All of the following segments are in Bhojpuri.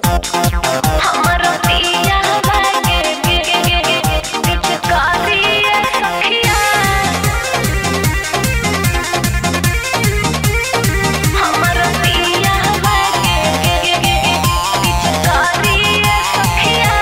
हमरो पिया बागे गे गे गे पिचकारी है सखिया हमरो पिया बागे गे गे गे पिचकारी है सखिया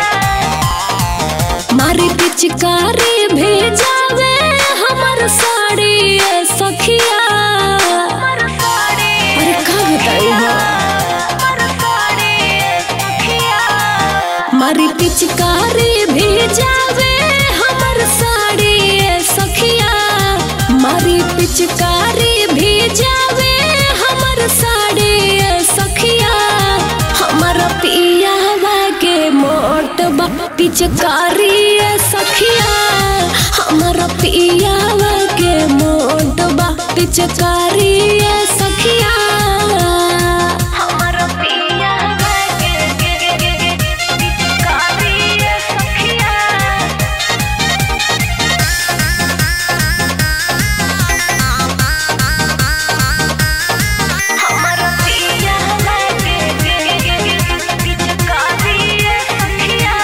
मारी पिचकारी भेजावे हमर साड़ी ए सखिया हमर साड़ी अरे का बताई हो हमर साड़ी है सखिया मारी पिचकारी भेजावे हमर साड़ी ए सखिया मारी पिचकारी भेजावे हमर साड़ी ए सखिया हमर पिया के मोट बा पिचकारी ए सखिया हमर पिया के मोट बा पिचकारी ए सखिया हमरो पिया बागे गे गे गे गे पिचकारी है सखिया हमरो पिया बागे गे गे गे गे पिचकारी है सखिया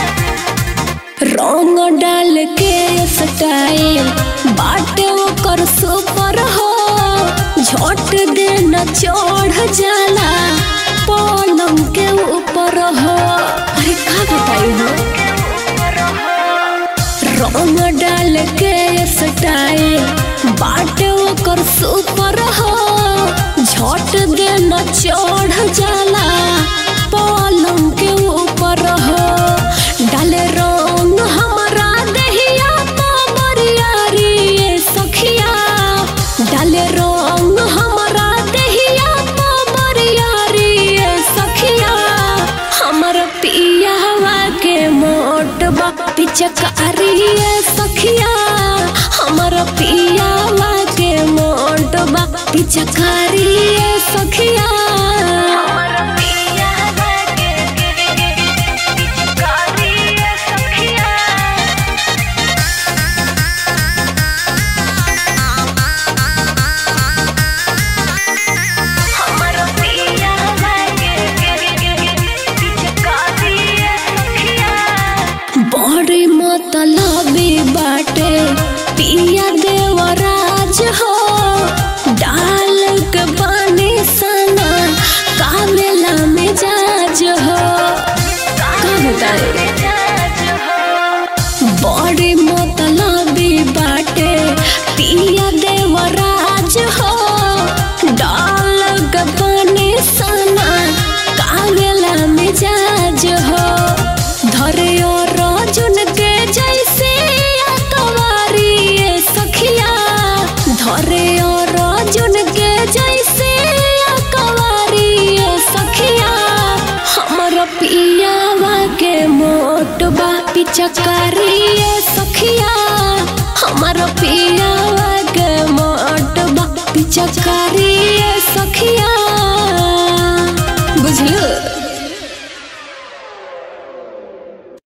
रंग डाल के स्टाइल बाटे ओकर सुपर हो झट देना चढ़ जाला पलंग के ऊपर हो अरे का बताई हो रंग डाल के स्टाइल बाटे ओकर सुपर हो झट देना चढ़ जाला पलंग के ऊपर हो डाले रंग हमरा दहिया बरियारी ए सखिया डाले रंग हमरा दहिया बरियारी ए सखिया हमर पियावा के मोट बा पिचकारी ए सखिया हमर पियावा के मोट बा पिचकारी ए सखिया हमरो पिया बागे गे गे गे पिचकारी है सखिया हमरो पिया बागे गे गे गे पिचकारी है सखिया बड़ी मतलबी बाटे पिया देवराज हो डाल के पानी सना कामेला मिजाज हो का बताए बड़ी मतलबी बाटे पिया देवराज हो डाल के पानी सना कामेला मिजाज हो धरे और रजुन के जैसे अकवारी ए सखिया धरे और रजुन के जैसे अकवारी ए सखिया हमर पियावा के मोट बा पिचकारी ए सखिया हमर पियावा के मोट बा पिचकारी